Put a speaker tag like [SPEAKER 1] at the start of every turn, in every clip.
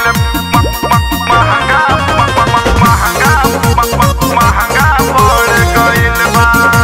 [SPEAKER 1] महंगा महंगा महंगा पड़ गइल बा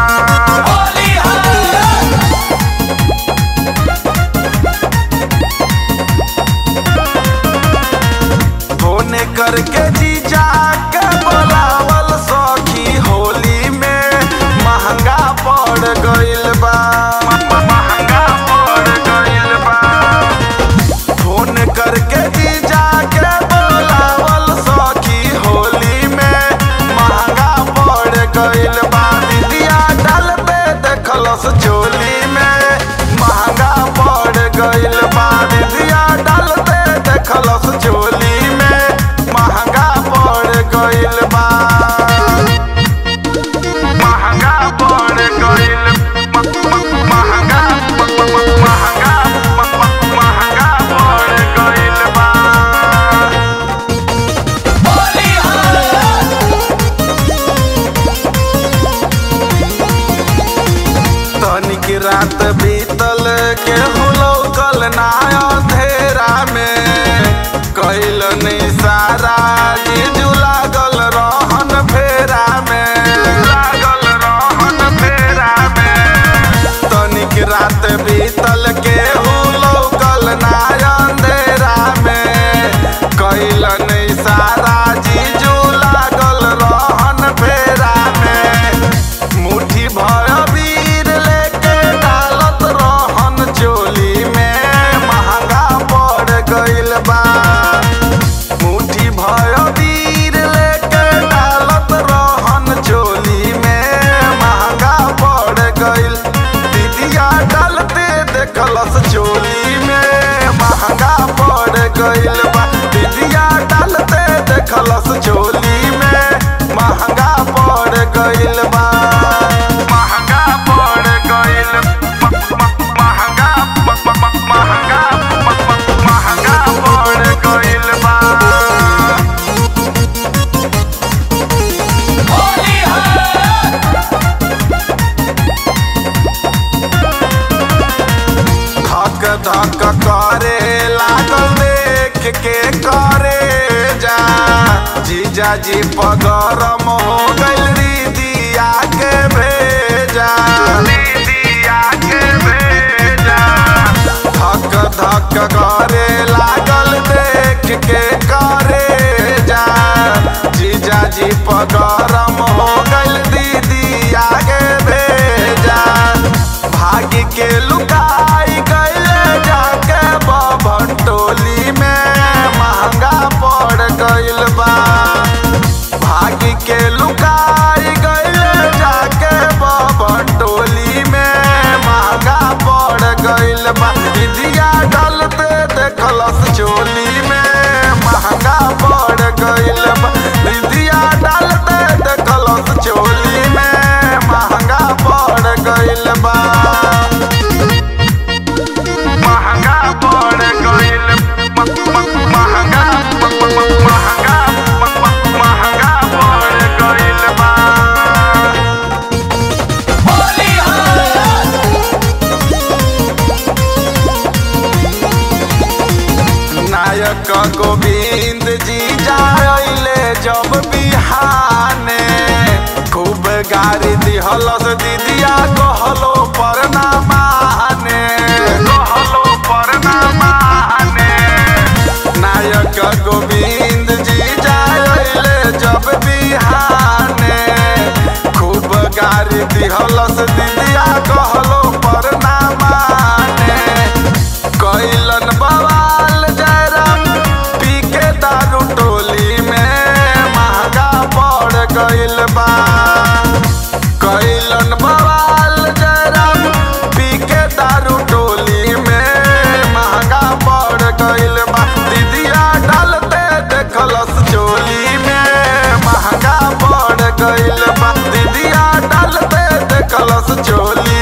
[SPEAKER 1] फोन करके जीजा के बोलावल सखी होली में महंगा पड़ गइल बा महंगा पड़ गइल बा फोन करके जीजा के बोलावल सखी होली में महंगा पड़ गइल बा दीदिया डाल पे देखलस चोली में महंगा पड़ गइल बा दीदिया डाल पे देखलस चोली में महंगा पड़ गइल बा महंगा पड़ गइल महंगा महंगा महंगा पड़ गइल बा तनिक रात बीतल के हुलौकल ना अंधेरा में कैल सारा जीजू लागल रहन फेरा में लागल रहन फेरा में तनिक रात बीतल के हुलौकल ना अंधेरा में कैल सारा जीजू लागल रहन फेरा में मुट्ठी भर वीर लेके डालत रहन चोली में महंगा पड़ गइल बा मुट्ठी भर वीर लेके डालत रहन चोली में महंगा पड़ गइल दीदिया डालते देखलस चोली में महंगा पड़ गइल बा दीदिया डालते देखलस चोली में महंगा पड़ गइल बा महंगा पड़ गइल महंगा महंगा महंगा पड़ गइल बा धक धक करे लागल देख के करे जा जीजा जी पगरम हो गइल दीदिया के भेजा दीदिया के भेजा धक धक करे लागल देख के करे जा जीजा जी पगरम हो गइल दीदिया के भेजा भाग के लुकाई गइले जाके बभन टोली में महंगा पड़ गइल बा भाग के लुकाई गइले जाके बभन टोली में महंगा पड़ गइल बा दीदिया डलते देखलस चोली में महंगा पड़ गइल बा दीदिया डालते देखलस चोली में महंगा पड़ गइल बा महंगा पड़ गइल महंगा महंगा महंगा पड़ गइल बा नायक गोविंद जी जाइले जब बिहाने खूब गाड़ी दिहलस दीदिया कहलो पर ना माने कहलो पर ना माने नायक गोविंद जी जाइले जब बिहाने खूब गाड़ी दिहलस दीदिया कहलो पर ना माने कैलन बवाल जयराम पी के दारू टोली में महंगा पड़ गइल बा कैलन बवाल जयराम पी के दारू टोली में महंगा पड़ गइल बा दीदिया डालते देखलस चोली में महंगा पड़ गइल बा दीदिया डालते देखलस चोली